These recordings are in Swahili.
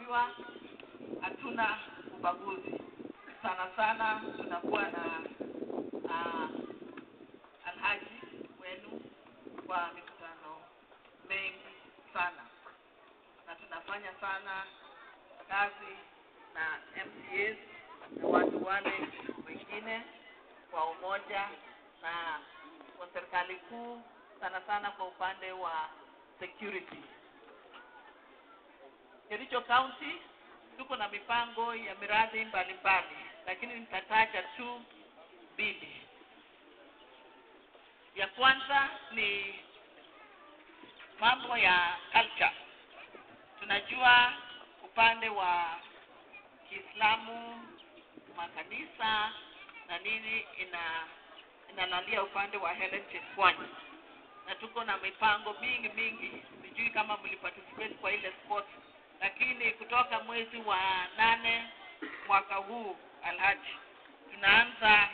asifiwa. Hatuna ubaguzi sana sana, tunakuwa na uh, alhaji wenu kwa mikutano mengi sana, na tunafanya sana kazi na MCAs na watu wale wengine kwa umoja na kwa serikali kuu, sana sana kwa upande wa security. Kericho County tuko na mipango ya miradi mbalimbali, lakini nitataja tu mbili. Ya kwanza ni mambo ya culture. Tunajua upande wa Kiislamu makanisa na nini ina inalalia upande wa Helen Chepkwony, na tuko na mipango mingi mingi. Sijui kama mliparticipate kwa ile sport, lakini kutoka mwezi wa nane mwaka huu Alhaji, tunaanza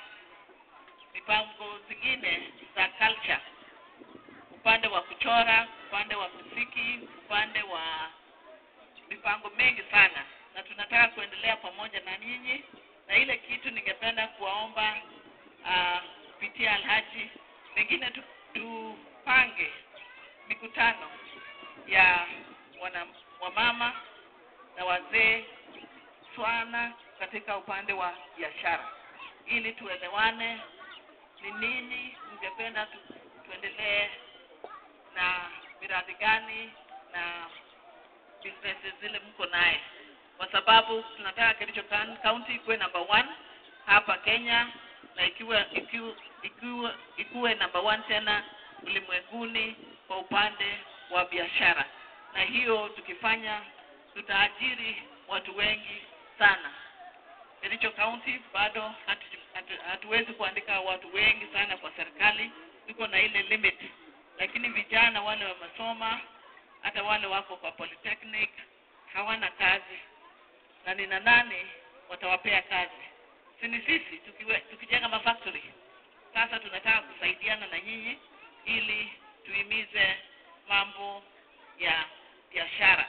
mipango zingine za culture, upande wa kuchora, upande wa muziki, upande wa mipango mengi sana, na tunataka kuendelea pamoja na nyinyi, na ile kitu ningependa kuwaomba kupitia uh, Alhaji, pengine tu, tupange mikutano ya wana, wamama na wazee swana katika upande wa biashara, ili tuelewane ni nini mngependa tu, tuendelee na miradi gani na businesses zile mko naye, kwa sababu tunataka Kericho County ikuwe number one hapa Kenya na ikiwe ikiwe ikiwe, ikuwe number one tena ulimwenguni kwa upande wa biashara, na hiyo tukifanya tutaajiri watu wengi sana. Kericho County bado hatu, hatu, hatuwezi kuandika watu wengi sana kwa serikali, tuko na ile limit, lakini vijana wale wamesoma hata wale wako kwa polytechnic hawana kazi, na nina nani watawapea kazi? Si ni sisi tukiwe, tukijenga mafactory. Sasa tunataka kusaidiana na nyinyi ili tuimize mambo ya biashara.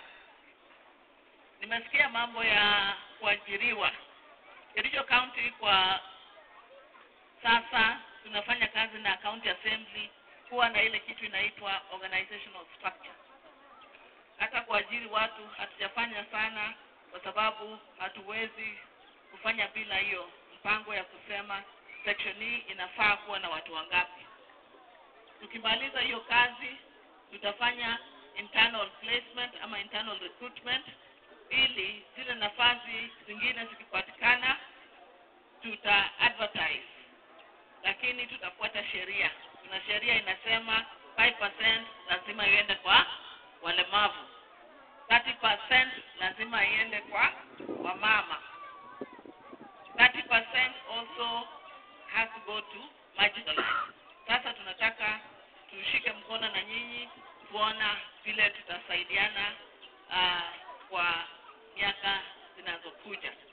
Nimesikia mambo ya kuajiriwa Kericho County. Kwa sasa tunafanya kazi na county assembly kuwa na ile kitu inaitwa organizational structure hata kuajiri watu hatujafanya sana, kwa sababu hatuwezi kufanya bila hiyo mpango ya kusema section hii inafaa kuwa na watu wangapi. Tukimaliza hiyo kazi, tutafanya internal placement ama internal recruitment, ili zile nafasi zingine zikipatikana, tuta advertise, lakini tutafuata sheria. Kuna sheria inasema 5% lazima iende kwa walemavu 30% lazima iende kwa wamama. 30% also has to go to marginalized. Sasa tunataka tushike mkono na nyinyi kuona vile tutasaidiana uh, kwa miaka zinazokuja.